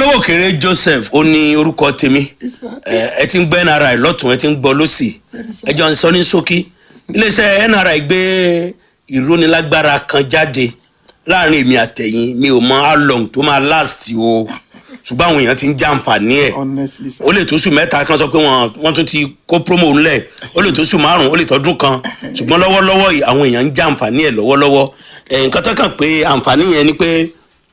olówó kéré joseph ó ní orúkọ tèmi ẹ ẹ ti ń gbọ́ nri lọ́tún ẹ ti ń gbọ́ lọ́sì ẹ jọ ń sọ ní ṣókí iléeṣẹ́ nri gbé ìrónilágbára kan jáde láàrin èmi àtẹ̀yìn mi ò mọ how long tó máa last o ṣùgbọ́n àwọn èèyàn ti ń jàǹfààní ẹ̀ honestly sir. ó lè tó sùn mẹ́ta kan sọ pé wọ́n wọ́n tún ti kó promo ńlẹ̀ ó lè tó sùn márùn-ún ó lè tọ́dún kan ṣùgbọ́n lọ́wọ́lọ́wọ́ yìí àwọn èèyàn ń jàǹfààní ẹ̀ lọ́wọ́lọ́wọ́ ẹ̀ nǹkan tó kàn pé àǹfààní yẹn ni pé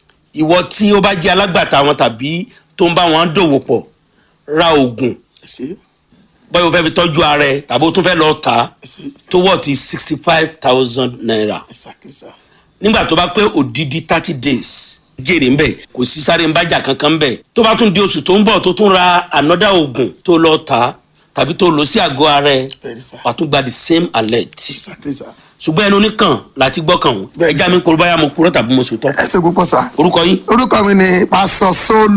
ìwọ tí ó bá jẹ́ alágbàtà wọn tàbí tó ń bá wọn dòwò pọ̀ ra oògùn ẹ ṣe báyọ̀ fẹ́ fi tọ́jú ara ẹ̀ tàbí ó tún fẹ́ lọ tà á ẹ ṣe tó wọ̀ ti sixty five thousand naira exactly sir. nígbà tó bá pé òdìdí thirty days jèrè ńbẹ kò sí sáré ńbájà kankan ńbẹ tó bá tún di oṣù tó ń bọ̀ tó tún ra another oògùn tó lọ tà á tàbí tó lò sí àgọ́ ara ẹ̀ Bẹ́ẹ̀ni sir. wà tún gba the same alert exactly sir. ṣùgbọ́n ẹnu oníkàn láti gbọ́kàn wọn Bẹ́ẹ̀ni. ẹja mi kúrò báyà mo kúrò tàbí mo sòtọ́ ẹ ṣe púpọ̀ sir. orúkọ yín orúkọ mi ni pásọ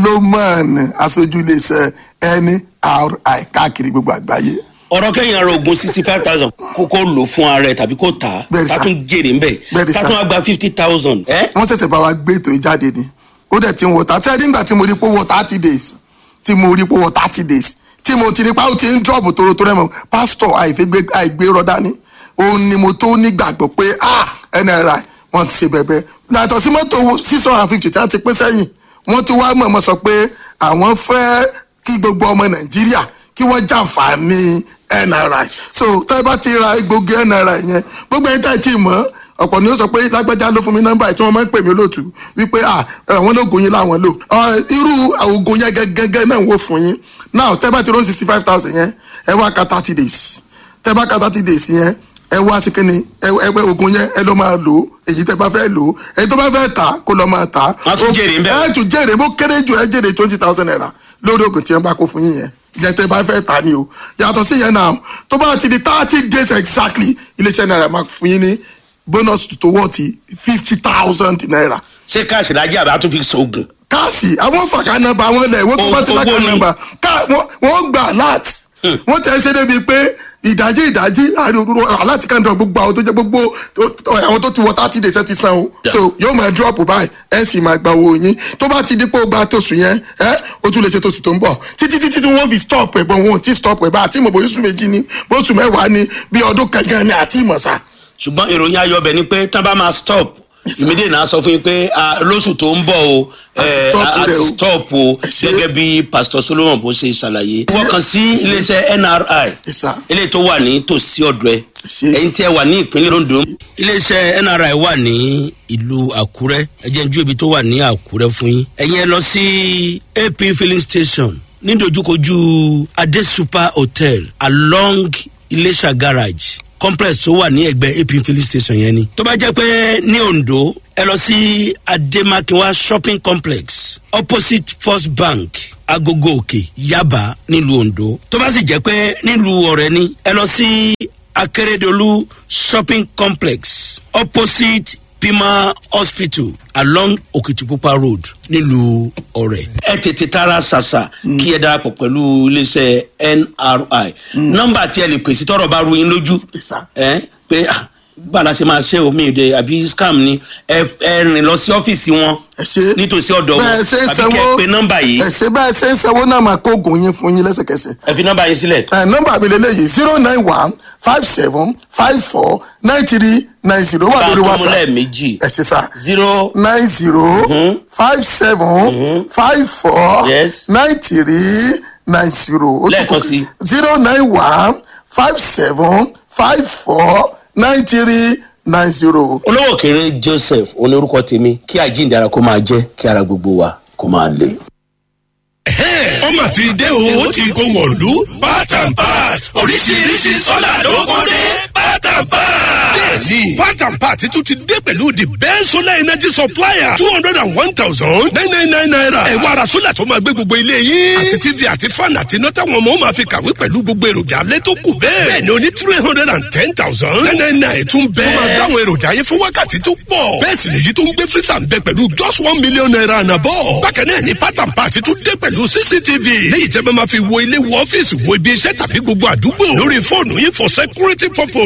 solomon aṣojú iléeṣẹ́ nri káàkiri gbogbo àgbáyé. ọ̀rọ̀ kẹ́yìn ara oògùn sixty five thousand kó kó lò fún ara ẹ̀ tàbí kó tà á Bẹ́ẹ̀ni sir. tá tún jèrè ńbẹ Bẹ́ẹ̀ni tá sir. tún wá gba fifty thousand ẹ́ wọ́n ṣẹ̀ṣẹ̀ bá wa gbé ètò yìí jáde ni ó dẹ̀ ti ń wọ thirty ẹni nígbà tí mo rí pé ó wọ thirty days tí mo rí pé ó wọ thirty days tí mo ti rí pé ó ti ń drop tòrótòró ẹ̀ mọ́ pásítọ̀ àìfẹ́gbé àìgbé rọ dání òun ni mo tó nígbàgbọ́ pé ah nri wọ́n ti ṣe bẹ̀bẹ̀ yàtọ̀ sí mọ́tò six hundred and fifty tí wọ́n ti pín sẹ́yìn wọ́n ti wá mọ̀ọ́mọ́ sọ pé àwọn fẹ́ kí gbogbo ọmọ nàìjíríà kí wọ́n jàǹfààní nri so tẹ́ ẹ bá ti ra egbògi nri yẹn gbogbo ẹni tá ẹ ti mọ̀ ọ́ ọ̀pọ̀ ni ó sọ pé lágbájá ló fún mi nọ́mbà tí wọ́n máa ń pè mí lóòtú wípé à àwọn lóògùn yín láwọn lò Ọ, irú oògùn yẹn gẹ́gẹ́ náà wò fún yín now tẹ́ bá ti rún sixty five thousand yẹn ẹ wá ka thirty days tẹ́ bá ka thirty days yẹn ẹ wá sí kínní ẹ ẹ pé oògùn yẹn ẹ ló máa lò ó èyí tẹ́ bá fẹ́ lò ó èyí tó bá fẹ́ tà kó lọ máa tà Wọ́n á tún jèrè ń bẹ̀. ẹ tún jèrè bó kéré jù ẹ jèrè twenty thousand naira lórí oògùn tí ẹ bá kó fún yín yẹn jẹ tẹ́ bá fẹ́ tà ni o yàtọ̀ sí yẹn náà tó bá ti di thirty days exactly iléeṣẹ́ náírà máa fún yín ní bonus tó wọ́ ti fifty thousand naira ṣé káàsì lájẹ́ àbá tó fi sògùn káàsì àwọn fàkà nọmba àwọn ilẹ̀ ìwé tó bá ti Owó lákà ni. nọmba ká wọ́n- wọ́n gbà alert wọ́n tẹ̀ ṣe débi pé ìdájí ìdájí àríwó alert kan dọ̀ gbogbo àwọn tó jẹ́ gbogbo tó- àwọn tó ti wọ thirty days ẹ ti san o Yeah. so yóò máa drop báyìí ẹ sì máa gba owó yín tó bá ti dípò gba tóṣù yẹn ẹ o tún lè ṣe tóṣù tó ń bọ̀ títí títí tí wọ́n fi stop ẹ̀ bọ̀ wọn ò tí stop ẹ̀ bá àti ìmọ̀ bóyá oṣù méjì ni bóṣù mẹ́wàá ni bí ọdún kankan ni àti ìmọ̀ sá ṣùgbọ́n ìròyìn ayọ̀ bẹ̀ ni pé tán bá máa stop ìmídìí náà sọ fún yín pé ah, lóṣù tó ń bọ̀ o eh, stop a- a rẹ̀ ti o. stop o ṣé- gẹ́gẹ́ bí pastor solomon bó ṣe ṣàlàyé. wọ́n kàn sí iléeṣẹ́ nri Yes, sir. eléyìí tó wà ní tòsí ọ̀dọ̀ ẹ̀ ṣé- ẹ̀yin tí ẹ wà ní ìpínlẹ̀ ondo. iléeṣẹ́ nri wà ní ìlú àkúrẹ́ ẹ jẹ́ n jú ibi tó wà ní àkúrẹ́ fún yín. ẹ̀yin ẹ lọ sí ap filling station ní dojúkojú adé super hotel along iléṣà garage complex tó wà ní ẹgbẹ́ ap filling station yẹn ni. tó bá jẹ́ pé ní ondo ẹ lọ sí ademakinwa shopping complex opposite first bank agogo òkè yaba nílùú ondo tó bá sì jẹ́ pé nílùú ọ̀rẹ́ ni ẹ lọ sí akérèdọ́lù shopping complex opposite pima hospital along okitipupa road nílùú ọ̀rẹ́. ẹ tètè tara ṣàṣà kí ẹ darapọ̀ pẹ̀lú iléeṣẹ́ nri nọ́mbà tí ẹ lè pèsè tọrọ bá ru yín lójú Yes, sir. ẹ pé ah, gbàdá ṣe máa ṣe omi ìdè àbí scam ni ẹ ẹ rìn lọ sí ọ́fíìsì wọn ẹ ṣe nítòsí ọ̀dọ̀ wọn bẹ́ẹ̀ ṣe ń tàbí sanwó kẹ́ ẹ pe nọ́mbà yìí ẹ ṣe bẹ́ẹ̀ ṣe ń sanwó náà máa kó oògùn yín fún yín lẹ́sẹ̀kẹsẹ̀ ẹ fi nọ́mbà yín sílẹ̀ ẹ nọmba mi lélẹyìí zero nine one five seven five four nine three nine zero wà bá a lórí tó mú whatsapp lẹ́ẹ̀mejì ẹ ṣe sá zero nine zero five seven five four Yes. nine three nine zero Lẹ́ẹ̀kan sí. zero nine one five seven five four nine three nine zero. olówó kéré joseph oní orúkọ tèmi kí àjíǹdara kó máa jẹ kí ara gbogbo wa kó máa le. ó mà ti dé o ó ti kó wọ̀lú part and part oríṣiríṣi sọ́là ló kó dé part and part. bẹ́ẹ̀ni part and part tún ti dé pẹ̀lú the best solar energy supplier two hundred and one thousand nine nine nine naira. ẹ wá ra sólà tó máa gbé gbogbo ilé yín. àti tv àti fan àti iná táwọn ọmọ máa fi kàwé pẹ̀lú gbogbo èròjà alẹ́ tó kù bẹ́ẹ̀. bẹ́ẹ̀ni o ní three hundred and ten thousand nine nine nine tún bẹ́ẹ̀. tó máa gbá àwọn èròjà yẹn fún wákàtí tó pọ̀. bẹ́ẹ̀ sì nìyí tó ń gbé freezer ń bẹ pẹ̀lú just one million naira and above. bákan náà ni part and part tún dé pẹ̀lú cctv. léyìí tẹ́ bá máa fi wo ilé wo ọ́fíìsì wo ibi iṣẹ́ tàbí gbogbo àdúgbò. lórí fóònù yín for security purpose. ẹ wò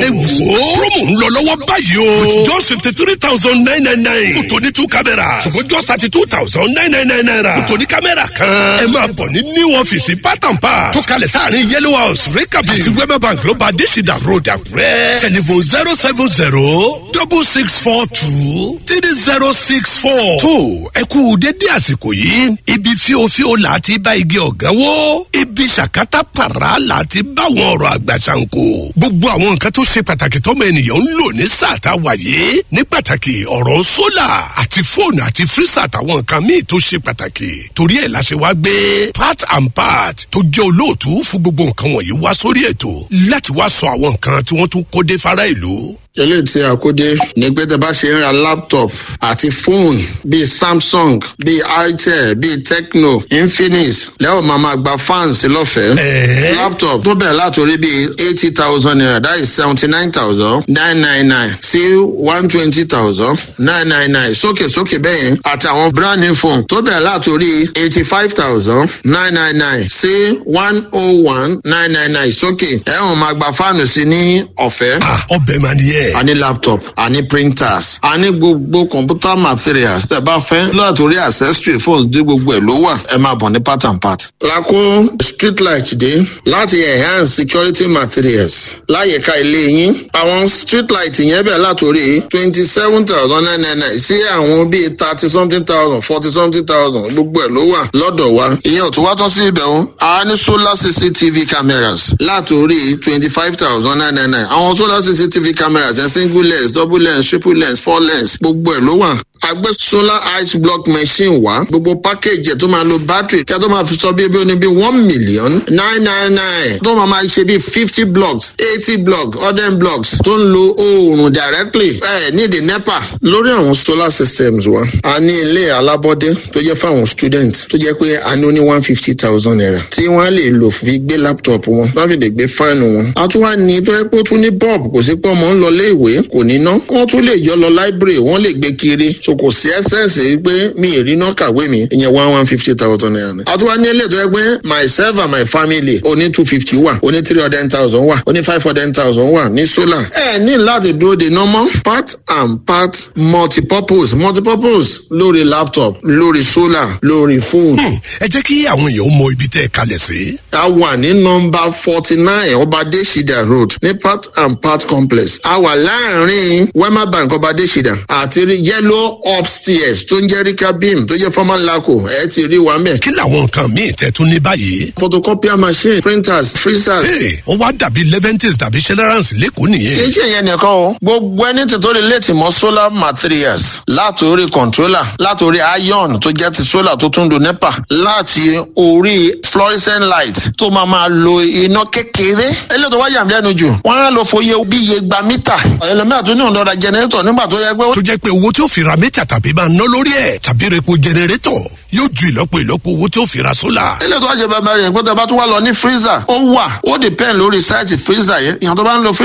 wo promo ń lọ lọ́wọ́ báyìí o. with just fifty three thousand nine nine nine. fún tòní two cameras. ṣùgbọ́n just thirty two thousand nine nine nine naira. fún tòní kámẹ́rà kan. ẹ máa bọ̀ ní new ọ́fíìsì pátápá. tó kalẹ̀ sáàrin yellow house rikabi. àti wema bank ló bá adésìdá road àkúrẹ́. telephone zero seven zero double six four two three zero six four. tó ẹ kú dédé àsìkò yìí ibi fíofío là á ti bá igi ọ̀gá wó ibi ṣàkátà pàrà là á ti bá àwọn ọ̀rọ̀ àgbà ṣàǹkó. gbogbo àwọn nǹkan tó ṣe pàtàkì tọ́mọ ènìyàn ń lò ní sáà tá a wà yìí ní pàtàkì ọ̀rọ̀ sólà àti fóònù àti fírísà àtàwọn nǹkan míì tó ṣe pàtàkì torí ẹ̀ la ṣe wá gbé part and part tó jẹ́ olóòtú fún gbogbo nǹkan wọ̀nyí wá sórí ètò láti wá sọ àwọn nǹkan tí wọ́n tún kó dé fara ìlú eléyìí tí a kó dé ní pé tẹ bá ṣe ń ra laptop àti fóònù bíi samsung bíi itel bíi tecno infinix lẹ́wọ̀n máa ma gba fans lọ́fẹ̀ẹ́. laptop tó bẹ̀rẹ̀ látòrí bíi eighty thousand naira that is seventy nine thousand nine nine nine sí one twenty thousand nine nine nine sókè sókè bẹ́yẹn àtàwọn brand new phone tó bẹ̀rẹ̀ látòrí eighty five thousand nine nine nine sí one oh one nine nine nine sókè ẹ̀wọ̀n máa gba fáànù sí ní ọ̀fẹ́. ọbẹ̀ máa ní yẹ a ní laptop a ní printers a ní gbogbo computer materials tẹ bá fẹ́ látòrí accessory phones dé gbogbo ẹ̀ ló wà ẹ máa bọ̀ ní part and part. lakó street light dé láti enhance security materials láyìíká ilé yín àwọn street light yẹn bẹ̀ látòrí twenty seven thousand nine nine nine sí àwọn bíi thirty something thousand forty something thousand gbogbo ẹ̀ ló wà lọ́dọ̀ wa ìyẹn ò tún wá tán sí ibẹ̀ o a ní solar cctv cameras látòrí twenty five thousand nine nine nine àwọn solar cctv cameras yẹn single lens double lens triple lens four lens gbogbo ẹ̀ ló wà agbé solar ice block machine wá gbogbo package ẹ̀ tó máa lo battery kí a tó máa fi sọ bí ebi oní bí one million nine nine nine tó máa máa ṣe bí fifty blocks eighty blocks hundred blocks tó ń lo oòrùn directly ẹ ní the nepa lórí àwọn solar systems wa a ní ilé alábọ́dé tó jẹ́ fáwọn students tó jẹ́ pé a ní ó ní one fifty thousand naira tí wọ́n á lè lò fi gbé laptop wọn wọ́n fi lè gbé fáànù wọn a tún wá ní tó yẹ pé ó tún ní bulb kò sí pé ọmọ ń lọ lé ìwé kò ní ná wọ́n tún lè yọ lọ library wọ́n lè gbé kiri so kò sí ẹsẹ̀nsì pé mi ì rí náà kàwé mi ìyẹn one one fifty thousand naira ni. a tún wá ní ilé tó yẹ pé myself and my family oní two fifty wà oní three hundred thousand wà oní five hundred thousand wà ní solar. ẹ ní láti dúró de normal part and part multipurpose multipurpose lórí laptop lórí solar lórí phone. ẹ jẹ́ kí àwọn èèyàn mọ ibi tẹ́ ẹ kalẹ̀ sí. a wà ní nọmba forty nine ọbadé shida road ní part and part complex a wà láàrin wema bank ọbadé shida àti yellow upstairs tó ń jẹ́ rika beam tó jẹ́ former laco ẹ ti rí wa mẹ́. kí làwọn nǹkan míì tẹ́ tún ní báyìí. photocopier machine printers freezers. ee ó wá dàbí leventis dàbí generals lẹ́kọ̀ọ́ nìyẹn. kì í ṣe ìyẹn nìkan o gbogbo ẹni tí tó lè létí mọ solar materials látòrí controller látòrí iron tó jẹ́ ti solar tó tún do nepa láti orí fluorescent light tó máa máa lo iná kékeré eléyìí tó wá yàm lẹ́nu jù wọ́n á lọ fòye bí iye gba mítà ẹlòmíà tó ní òun lọ́ra generator nígbà tó yẹ pé. tó jẹ́ pé owó tí ó fi ra mítà tàbí máa ná lórí ẹ̀ tàbí repo generator yóò ju ìlọ́po ìlọ́po owó tí ó fi ra sólà. eléyìí tó wá ṣe bàbá rẹ̀ pé tó bá tún wá lọ ní freezer ó wà ó depend lórí sáìtì freezer yẹn ìyàn tó bá ń lo freezer.